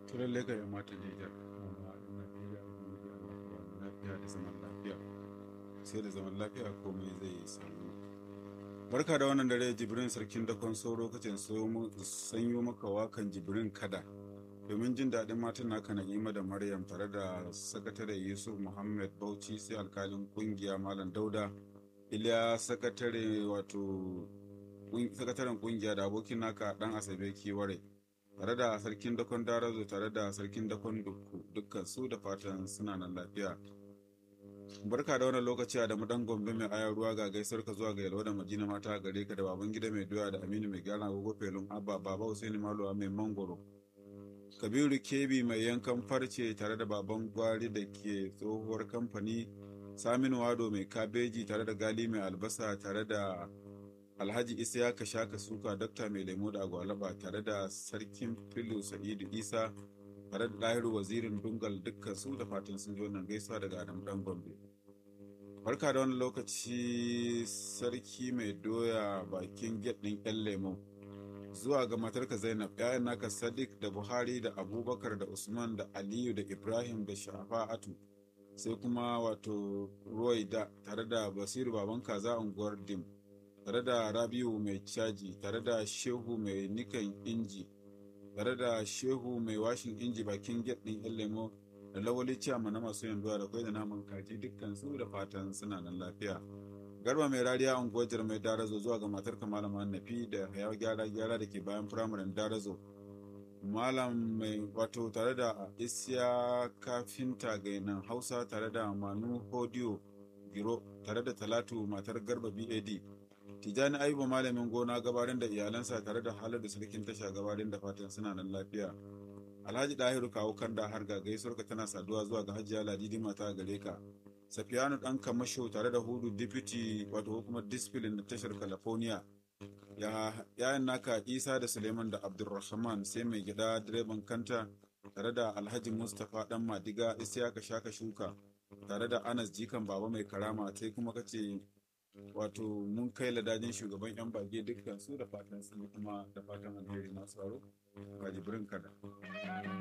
to lallai ka yi mata jijar amma ina jiya lafiya da zaman lafiya sai da zaman lafiya komai zai samu barka da wannan dare jibrin sarkin dakon sauro kacin sanyo maka wakan jibrin kada domin jin daɗin matan naka na'ima da maryam tare da sakatare yusuf muhammad bauchi sai alkalin kungiya malam dauda iliya sakatare wato sakataren kungiya da abokin naka dan asabe kiware tare da sarkin dakon darazo tare da sarkin dakon dukku dukkan su da fatan suna nan lafiya barka da wannan lokaci a da dan gombe mai ayar ruwa ga gaisar ka zuwa ga yalwa da majina mata gare ka da baban gida mai doya da aminu mai gyara agogo felun abba baba husaini maluwa mai mangoro kabiru kebi mai yankan farce tare da baban gwari da ke tsohuwar kamfani saminu wado mai kabeji tare da gali mai albasa tare da alhaji isiyaka shaka suka dokta mai lemo da agwalaba tare da sarkin filu sa'idu isa tare da ɗahiru wazirin dungal dukkan su da fatan sun ji wannan gaisuwa daga adam dan gombe barka da wani lokaci sarki mai doya bakin get ɗin yan lemo zuwa ga matarka zainab ‘ya'yan naka sadiq da buhari da abubakar da usman da aliyu da ibrahim da shafa'atu sai kuma wato da tare da basiru baban kaza unguwar dim tare da rabiu mai caji tare da shehu mai nikan inji tare da shehu mai washin inji bakin get ɗin yan lemo da lawali ciyama na masu yanzuwa da kwai da naman kaji dukkan su da fatan suna nan lafiya garba mai rariya unguwar mai darazo zuwa ga matar malama nafi da ya gyara gyara da ke bayan firamaren darazo malam mai wato tare da isya kafinta gainan hausa tare da manu hodiyo giro tare da talatu matar garba bad tijani ayuba malamin gona gabarin da iyalansa tare da halar da sarkin tasha gabarin da fatan suna nan lafiya alhaji dahiru kawo kan da har ga gaisuwarka tana saduwa zuwa ga hajiya ladidi mata gare ka safiyanu dan kamasho tare da hudu deputy wato hukumar discipline na tashar california ya yayan naka isa da suleiman da abdulrahman sai mai gida direban kanta tare da alhaji mustapha dan madiga isiyaka shaka shuka tare da anas jikan baba mai karama sai kuma kace wato mun kai ladajin shugaban yan bage dukkan su da fatan sun kuma da fatan alheri masu aro ga jibrin kada